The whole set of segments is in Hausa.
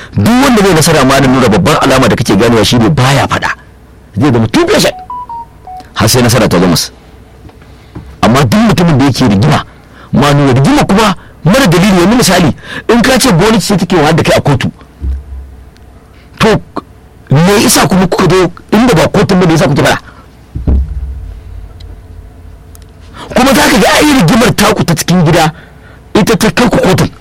duk wanda zai nasara ma nuna babban alama da kake ganewa shi ne baya faɗa zai zama too patient har sai nasara ta zama amma duk mutumin da yake rigima ma nuna rigima kuma mara dalili yanzu misali in ka ce gwamnati ce take wa da kai a kotu to me isa kuma kuka zo inda ba kotun ba me yasa kuke fara kuma za ka ga ayi rigimar taku ta cikin gida ita ta kai ku kotun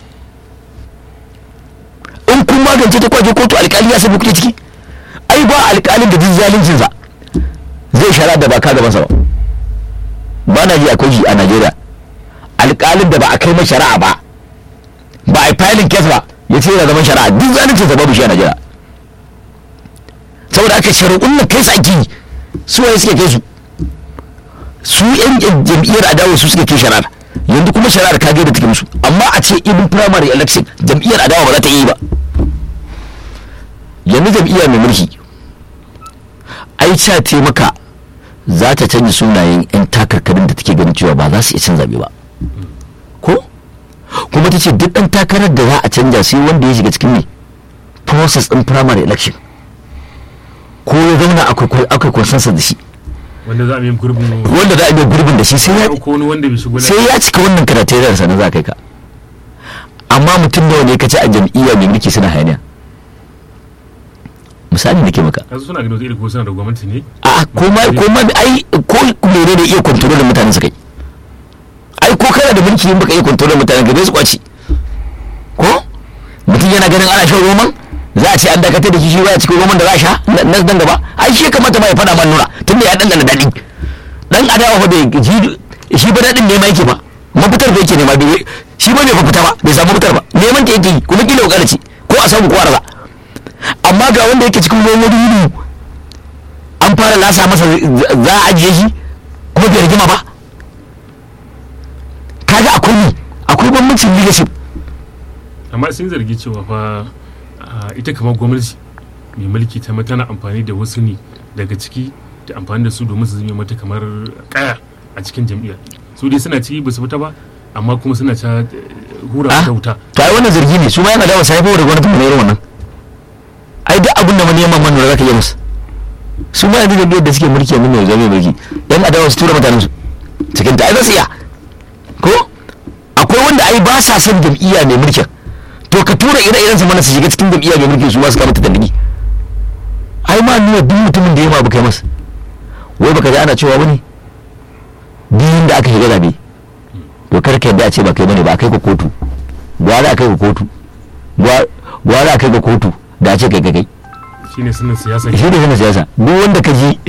in kun magance ta kwaje kotu alkali ya san kuke ciki ai ba alkalin da duk zalincin sa zai shara da ba ka gaban sa ba ba na ji akwai shi a Najeriya alkalin da ba a kai ma shari'a ba ba a filin case ba ya ce yana zaman shari'a duk zalincin sa babu shi a Najeriya saboda aka shari'un nan kai su ake yi su waye suke kai su su yan jam'iyyar adawa su suke kai shari'ar yanzu kuma shari'ar ka da take musu amma a ce ibin primary election jam'iyyar adawa ba za ta yi ba yanzu jam'iyya mai mulki ai ca ce maka za ta canza sunayen yan takarkarin da take ganin cewa ba za su iya cin zabe ba ko kuma ta ce duk ɗan takarar da za a canja sai wanda ya shiga cikin ne process ɗin primary election ko ya zauna akwai consensus da shi wanda za a yi gurbin wanda za a yi gurbin da shi sai ya ko wani wanda bai shigo sai ya cika wannan karateriyar sa na za kai ka amma mutum nawa ne ka ci a jam'iyya mai mulki suna hayaniya misali nake maka kasu suna ganin wata ko suna da gwamnati ne a ko ma ko ma ai ko mere da iya kontrolin mutanen su kai ai ko kana da mulki in baka iya kontrolin mutanen ka bai su kwaci ko mutum yana ganin ana shan roman za a ce an dakatar da shi shi baya cikin roman da za a sha na dan gaba ai shi kamata ma ya faɗa man nura tunda ya dangana daɗi dan adawa fa bai shi ba daɗin nema yake ba mafitar da yake nema bai shi ba bai fa fita ba bai samu fitar ba neman ta yake yi kuma kila ko karaci ko a samu ko a raza amma ga wanda yake cikin ruwan wani an fara lasa masa za a ajiye shi kuma bai rigima ba kaga akwai ne akwai bambancin leadership amma sun zargi cewa fa ita kamar gwamnati mai mulki ta tana amfani da wasu ne daga ciki da amfani da su domin su zame mata kamar kaya a cikin jam'iyya su dai suna ciki ba su fita ba amma kuma suna ta hura ta wuta to ai wannan zargi ne su ma yana da wasu haifar da gwamnati mai irin wannan ai duk abin da mu neman manura zaka yi musu su ma yanzu jam'iyyar da suke mulki yanzu mai zame mulki yan adawa su tura mutanen su cikin ta ai za su iya ko akwai wanda ai ba sa son jam'iyya mai mulkin to ka tura ire-iren su mana su shiga cikin jam'iyya mai mulki su ma su kama ta dalili ai ma nuna duk mutumin da ya ma kai masa wai baka ji ana cewa bane biyun da aka shiga zabe to kar ka yadda a ce ba kai bane ba kai ka kotu gwara kai ka kotu gwara kai ka kotu da ce kai kai shine sunan siyasa shi ne sunan siyasa duk wanda ka ji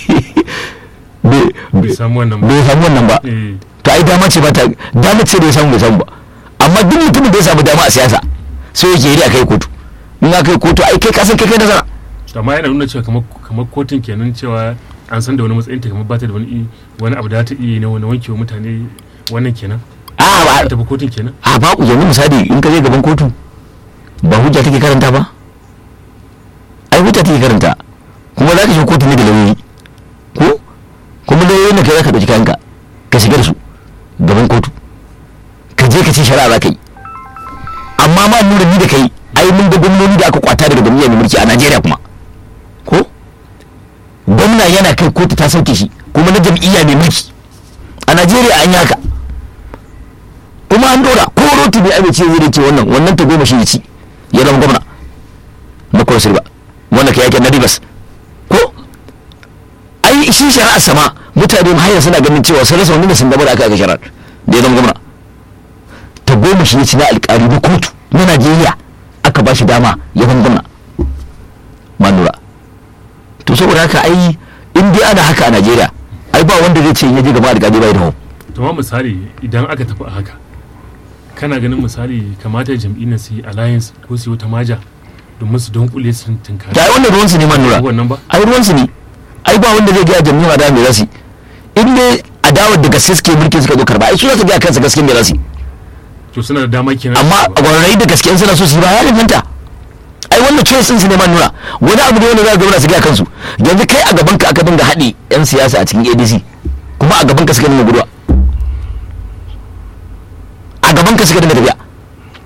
bai samu wannan ba bai samu wannan ba to ai dama ce ba ta dama ce da ya samu bai samu ba amma duk mutumin da ya samu dama a siyasa sai yake yi a kai kotu in aka kai kotu ai kai kasan kai kai nazara amma yana nuna cewa kamar kotun kenan cewa an san da wani matsayin ta kamar bata da wani wani abu da ta iya na wani wanke wa mutane wannan kenan a ba ta kotun kenan a ba ku yanzu misali in ka je gaban kotu ba hujja take karanta ba ai hujja take karanta kuma za ka shiga kotu ne da lauyoyi ko kuma lauyoyi na kai za ka ɗauki kayanka ka shiga da su gaban kotu ka je ka ce shari'a za ka yi amma ma nura ni da kai ai mun ga gwamnoni da aka kwata daga gwamnati mai mulki a Najeriya kuma ko gwamna yana kai kotu ta sauke shi kuma na jam'iyya mai mulki a Najeriya an yi haka kuma an dora ko roti bai amince zai ce wannan wannan ta goma shi ya ci ya zama gwamna na kawai silba wanda ka yake na ribas ko ai shi shari'a sama mutane har suna ganin cewa sun rasa wani da sun gaba da aka aka shari'a da ya zama gwamna ta goma shi ya ci na alƙali na kotu na Najeriya aka ba shi dama ya zama gwamna manura to saboda haka ai in dai ana haka a Najeriya ai ba wanda zai ce ya je gaba alƙali bai da hau to ma misali idan aka tafi a haka kana ganin misali kamata jam'iyyar su yi alliance ko su yi wata maja domin su don kule su tunkari da ai wannan ruwan su ne manura wannan ba ai ruwan su ne ai ba wanda zai ga jam'iyyar da me zasu in dai adawar da gaske suke mulkin suka zo karba ai su za su ga kansa gaske me zasu to suna da dama kenan amma gwararrai da gaske suna so su yi ba ya danganta ai wannan choice din su ne manura wani abu ne wanda za ga su ga kansu yanzu kai a gaban ka aka dinga haɗe yan siyasa a cikin ADC kuma a gaban ka suka dinga guduwa a gaban ka suka dinga tafiya